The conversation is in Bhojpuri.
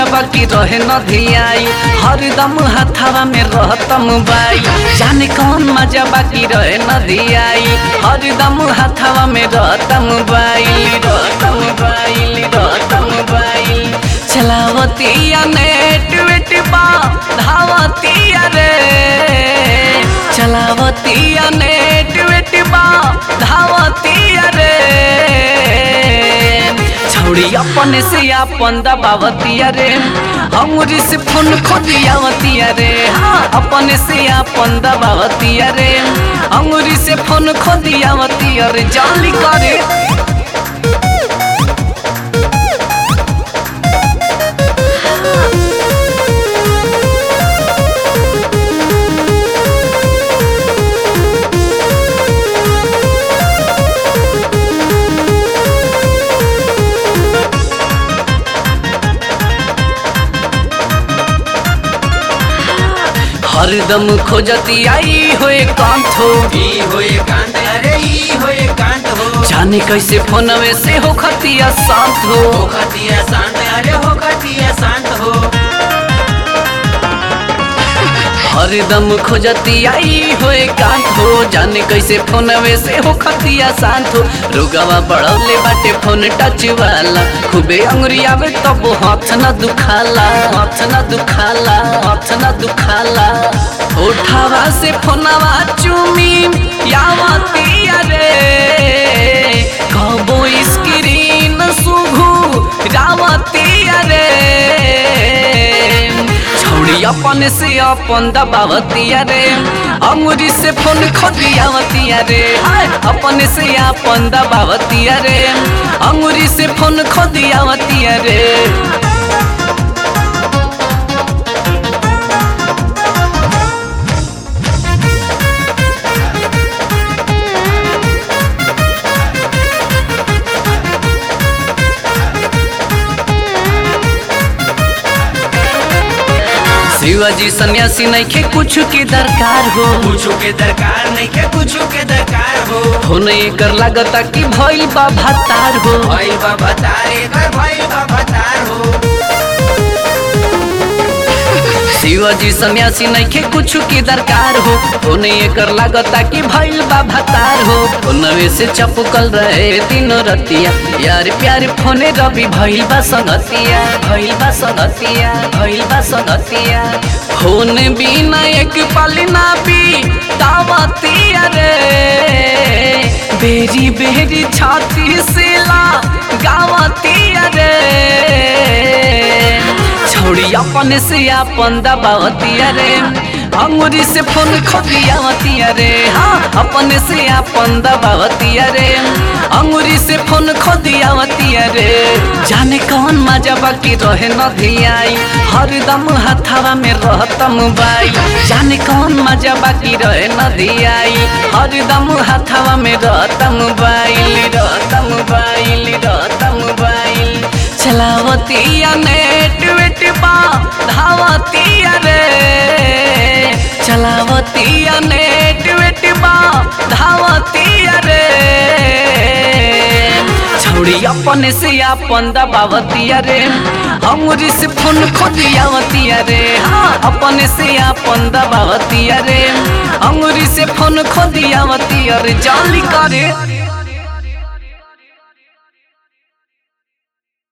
मजा बाकी रहे न धियाई हरदम हथावा में रहतम बाई जाने कौन मजा बाकी रहे न धियाई हरदम हथावा में रहतम बाई रहतम बाई रहतम बाई चलावतिया नेट वेट बा धावतिया रे चलावतिया नेट वेट बा धावतिया रे छौड़ी अपने से अपन दबावतिया रे हमरी से फोन खोदियावतिया रे हाँ अपने से अपन दबावतिया रे हमरी से फोन खोदियावतिया रे जाली करे हरदम खोजती आई होए कांठो ई होए कांड अरे ई होए कांड हो जाने कैसे फोनवे से हो खतिया शांत हो हो खतिया शांत अरे हो खतिया शांत हो हरदम खोजती आई होए कांठ हो जाने कैसे फोनवे से हो खतिया शांत हो रुगवा बढ़ौले बाटे फोन टच वाला खूबे अंगुरी आवे तब हाथ न दुखाला हाथ न दुखाला हाथ न दुखाला उठावा से फोनवा चूमी यावतिया रे कबो स्क्रीन सुघू रावतिया रे छौड़ी अपन से अपन दबावतिया रे अंगुरी से फोन खोदियावतिया रे हाय अपन से अपन दबावतिया रे अंगुरी से फोन खोदियावतिया रे शिवाजी सन्यासी नइखे कुछ के दरकार हो कुछ के दरकार नहीं के कुछ के दरकार हो फोन एकर लागता कि भइल बा भतार हो भाई बाबा तारे कर भाई बाबा तार हो शिवाजी सन्यासी नइखे कुछ के दरकार हो फोन एकर लागता कि भइल बा भतार हो फोनवे से चपकल रहे तीनों रतिया यार प्यार फोने रवि भइल बा संगतिया भइल बा संगतिया भइल बा संगतिया फोन बिना एक पल ना भी दावतिया रे बेरी बेरी छाती से ला गावतिया रे छौड़ी अपन से अपन दबावतिया रे अंगुरी से फोन खोदियावतिया रे हाँ अपन से अपन दबावतिया रे अंगुरी से फोन खोदियावतिया रे जाने कौन मजा बाकी रहे न धियाई हरदम हथावा में रहतम बाई जाने कौन मजा बाकी रहे न धियाई हरदम हथावा में रहतम बाई रहतम बाई रहतम बाई चलावतिया नेट वेट बा धावतिया रे चलावतिया नेट वेट बा धावतिया रे छौड़ी अपने से अपन दबावतिया रे हमरी से फोन खोदियावतिया रे हाँ अपने से अपन दबावतिया रे हमरी से फोन खोदियावतिया रे जाली करे